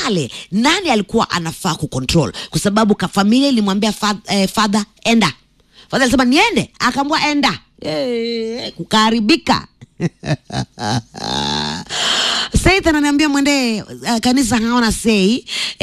pale nani alikuwa anafaa kucontrol kwa sababu ka familia ilimwambia fa, eh, father enda father alisema niende akaambua enda eh, kukaharibika Said ananiambia mwende uh, kanisa hawana sei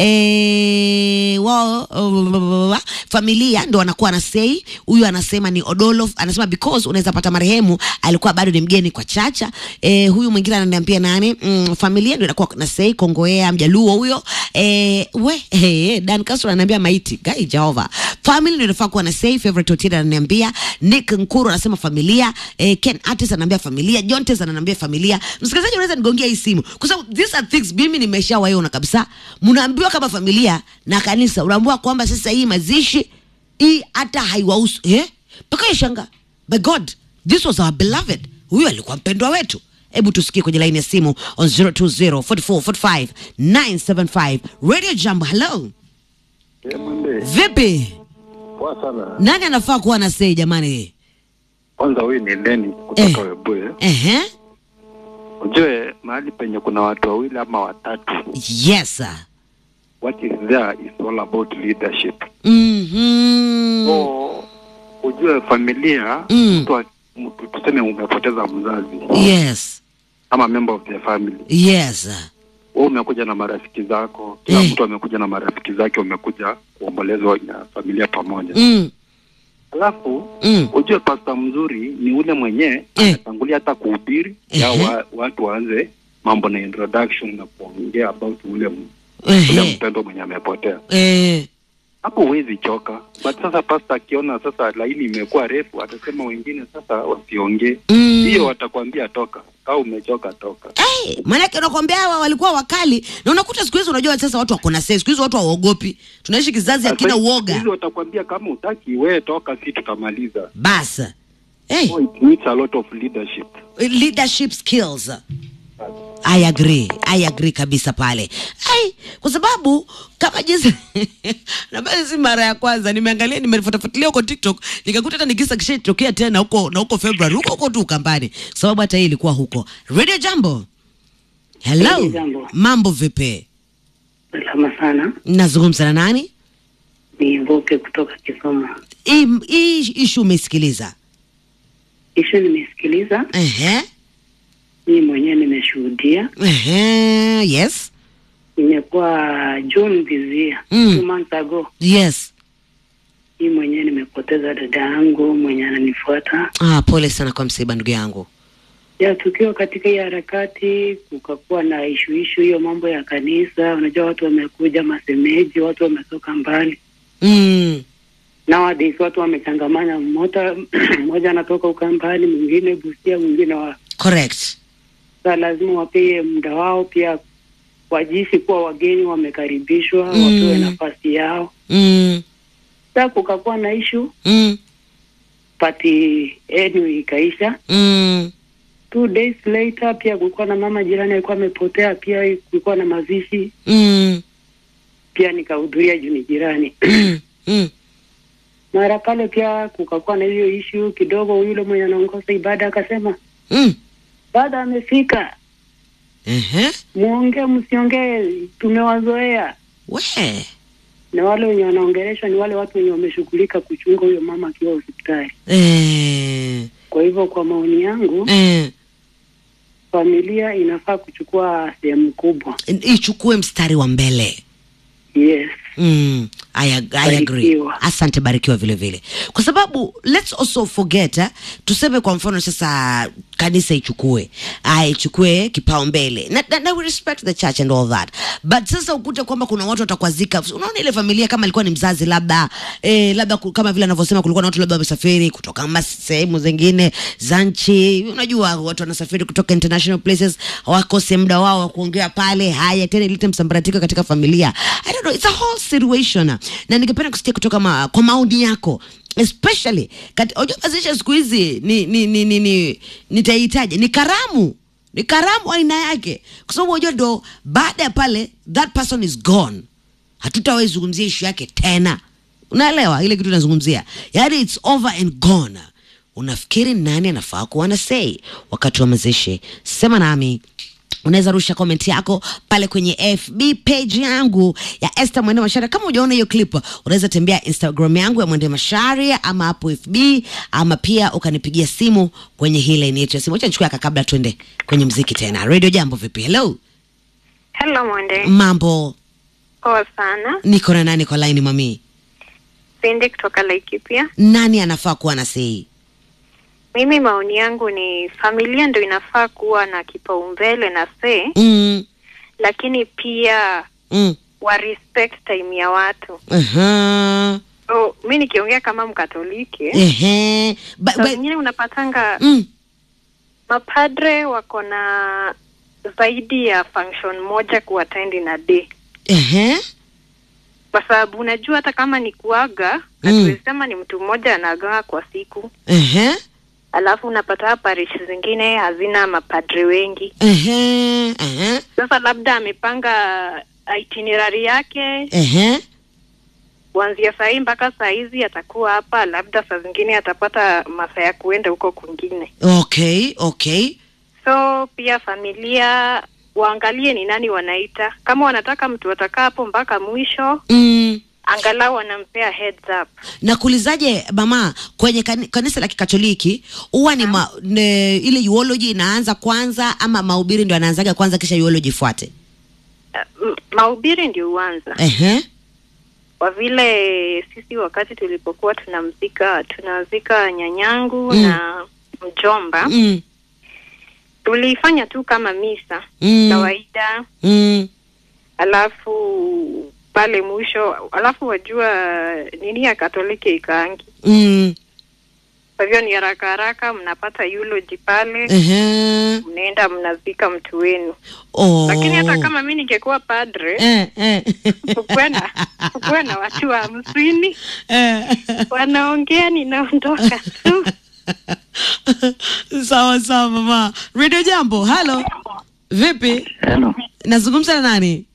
eh, wao uh, familia ndo wanakuwa na sei. Huyu anasema ni Odolo, anasema because unaweza pata marehemu alikuwa bado ni mgeni kwa chacha. Eh, huyu mwingine ananiambia nani, mm, familia ndo inakuwa na sei. Kongoea mjaluo huyo eh, we eh, Dan Castro ananiambia maiti gai Jehova, family ndio inafaa kuwa na sei. Favorite Otida ananiambia Nick Nkuru anasema familia eh, Ken Artis ananiambia familia, John Tez ananiambia familia. Msikilizaji, unaweza nigongia hii simu kwa sababu these are things mimi nimeshawaiona kabisa. Mnaambiwa kama familia na kanisa, unaambiwa kwamba sasa hii mazishi hii hata haiwahusu eh, mpaka ishanga. By God, this was our beloved. Huyu alikuwa mpendwa wetu. Hebu tusikie kwenye laini ya simu on 020 44 45 975 Radio Jambo. Hello, Eh, Mwende, vipi? poa sana. Nani anafaa kuwa na sei jamani? Kwanza huyu ni Leni kutoka Eh. Webuye. Ehe, Ujue mahali penye kuna watu wawili ama watatu, yes sir. what is there is all about leadership. Mhm. So ujue familia Mm. mtu, wa- mtu tuseme umepoteza mzazi Yes. ama member of the family, Yes. wewe umekuja na marafiki zako, kila Eh. mtu amekuja na marafiki zake, umekuja kuombolezwa na familia pamoja. Mm. Alafu Mm. ujue pasta mzuri ni ule mwenye Eh. anatangulia hata kuhubiri ya Ehe. wa, watu waanze mambo na introduction na kuongea about ule m- ule Ehe. mpendo mwenye amepotea. Eh. Hapo huwezi choka, but sasa pasta akiona sasa laini imekuwa refu, atasema wengine sasa wasiongee, Mm. hiyo watakwambia toka, au umechoka toka. Hey, maanake unakwambia hawa walikuwa wakali na unakuta siku hizi unajua sasa watu wako na sei siku hizi watu hawaogopi tunaishi kizazi hakina Sasa uoga hizi watakwambia kama utaki wewe toka, si tutamaliza. bas hey, So it needs a lot of leadership. leadership skills I agree, I agree kabisa pale. Ai, kwa sababu kama jinsi na basi si mara ya kwanza nimeangalia nimefuatafuatilia huko TikTok nikakuta hata nikisa kishatokea tena huko na huko February huko huko tu Ukambani. Kwa sababu hata hii ilikuwa huko. Radio Jambo. Hello. Radio Jambo. Mambo vipi? Salama sana, Nazungumza na nani? ni Mboke kutoka Kisumu. Hii hii issue umesikiliza? Ishu nimesikiliza, Ehe. mimi mwenyewe nimeshuhudia. Ehe. Yes. Nimekuwa June this year, Mm. two months ago, Yes. mimi mwenyewe nimepoteza dada yangu mwenye ananifuata. Ah, pole sana kwa msiba ndugu yangu. Ya tukiwa katika hii harakati, kukakuwa na ishu ishu hiyo mambo ya kanisa. Unajua watu wamekuja masemeji, watu wametoka mbali Mm. nowadays, watu wamechangamana, mmoja mmoja anatoka Ukambani, mwingine Busia, mwingine wa Correct. Sasa lazima wapee muda wao pia wajisi kuwa wageni wamekaribishwa, Mm. wapewe nafasi yao. Mm. Sasa kukakuwa na ishu Mm. pati enu ikaisha. Mm. Two days later pia kulikuwa na mama jirani alikuwa amepotea, pia kulikuwa na mazishi, Mm. pia nikahudhuria juu ni jirani. Mm. Mm. Mara pale pia kukakuwa na hiyo ishu kidogo, yule mwenye anaongoza ibada akasema Mm. baada amefika, Ehe. muongee msiongee, tumewazoea. We. na wale wenye wanaongeleshwa ni wale watu wenye wameshughulika kuchunga huyo mama akiwa hospitali. Eh. Kwa hivyo, kwa maoni yangu, Eh. familia inafaa kuchukua sehemu kubwa. Ichukue mstari wa mbele. Yes, Mm, I, ag- I agree. Barikiwa. Asante, barikiwa vile vile, kwa sababu let's also forget eh, tuseme kwa mfano sasa kanisa ichukue ah, ichukue kipao mbele na, na, na we respect the church and all that but sasa ukute kwamba kuna watu watakwazika. Unaona ile familia kama ilikuwa ni mzazi labda eh, labda ku- kama vile anavyosema kulikuwa na watu labda wamesafiri kutoka mas- sehemu zingine za nchi. Unajua watu wanasafiri kutoka international places, hawakose muda wao wa kuongea pale. Haya tena ilete msambaratiko katika familia. I don't know, it's a whole situation, na ningependa kusikia kutoka ma, kwa maoni yako especially kati, unajua mazishi ya siku hizi ni ni ni, ni, ni nitaihitaji ni karamu ni karamu aina yake, kwa sababu unajua ndo baada ya pale that person is gone, hatutawahi zungumzia ishu yake tena. Unaelewa ile kitu nazungumzia, yaani it's over and gone. Unafikiri nani anafaa kuwa na say wakati wa mazishi? Sema nami unaweza rusha comment yako pale kwenye fb page yangu ya Esther Mwende Masharia. Kama hujaona hiyo clip, unaweza tembea Instagram yangu ya Mwende Masharia ama hapo FB, ama pia ukanipigia simu kwenye hii line yetu ya simu. Acha nichukue aka kabla tuende kwenye mziki tena. Radio Jambo, vipi? Hello, Hello Mwende, mambo? poa sana. Niko na nani kwa line mami? Sindi kutoka Laikipia. Nani anafaa kuwa na sei? Mimi maoni yangu ni familia ndo inafaa kuwa na kipaumbele na see, Mm, lakini pia mm, wa respect time ya watu. aha, So mi nikiongea kama Mkatoliki, ehe, ba, saa ba, zingine unapatanga mm, mapadre wako na zaidi ya function moja kuattend in a day, ehe, kwa sababu unajua hata kama ni kuaga Mm. hatuwezi sema ni mtu mmoja anaagaa kwa siku ehe, alafu unapata parish zingine hazina mapadri wengi. ehe, ehe, Sasa labda amepanga itinerary yake ehe, kuanzia saa hii mpaka saa hizi atakuwa hapa, labda saa zingine atapata masaa ya kuenda huko kwingine. okay, okay. So pia familia waangalie ni nani wanaita, kama wanataka mtu atakaa hapo mpaka mwisho, Mm. angalau wanampea heads up. na kuulizaje mama kwenye kani, kanisa la kikatoliki huwa ni ma, ne, ile eulogy inaanza kwanza ama mahubiri ndio anaanzaga kwanza kisha eulogy ifuate Uh, m- mahubiri ndio huanza ehe kwa vile sisi wakati tulipokuwa tunamzika tunazika nyanyangu Mm. na mjomba mm, tulifanya tu kama misa mm, kawaida mm, alafu pale mwisho alafu wajua nini ya katoliki ikaangi mm, kwa hivyo ni haraka haraka mnapata eulogy pale ehe, mnaenda mnazika mtu wenu oh. lakini hata kama mi ningekuwa padre eh, eh. kukuwe na kukuwe na watu wa hamsini Eh. wanaongea ninaondoka tu sawa sawa mama radio jambo halo vipi Hello, nazungumza na nani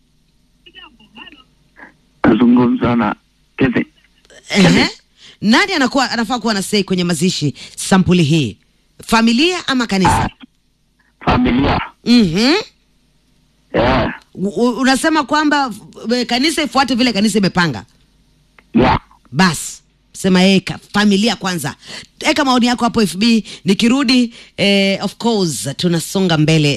nazungumza na Kevin. Ehe. nani anakuwa anafaa kuwa na sei kwenye mazishi sampuli hii familia ama kanisa Familia. mm-hmm. Yeah. unasema kwamba eh, kanisa ifuate vile kanisa imepanga Yeah. basi sema yeye ka- familia kwanza eka maoni yako hapo fb nikirudi eh, of course tunasonga mbele